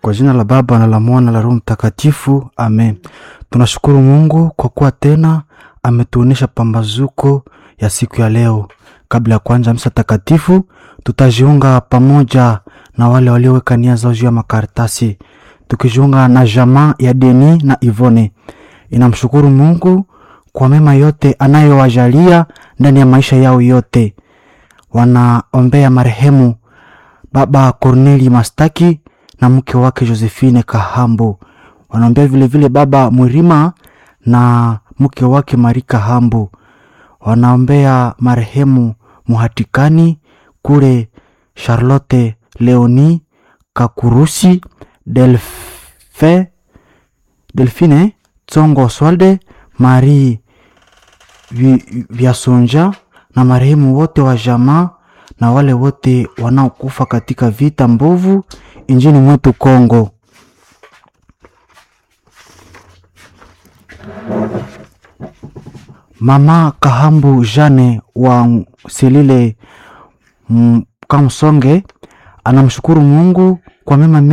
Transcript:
Kwa jina la Baba na la Mwana la Roho Mtakatifu, amen. Tunashukuru Mungu kwa kuwa tena ametuonesha pambazuko ya siku ya leo. Kabla ya kuanza misa takatifu, tutajiunga pamoja na wale walioweka nia zao juu ya makaratasi, tukijiunga na jamaa ya Deni na Ivone. Inamshukuru Mungu kwa mema yote anayowajalia ndani ya maisha yao yote. Wanaombea marehemu Baba Corneli Mastaki na mke wake Josephine Kahambo. Wanaombea vilevile Baba Mwirima na mke wake Mari Kahambo. Wanaombea marehemu Muhatikani kule Charlotte Leoni Kakurusi Delfe, Delfine Tsongo Oswalde Marie Vi- Vyasonja na marehemu wote wa jamaa na wale wote wanaokufa katika vita mbovu injini mwetu Kongo. Mama Kahambu Jane wa Selile mm, Kamsonge anamshukuru Mungu kwa mema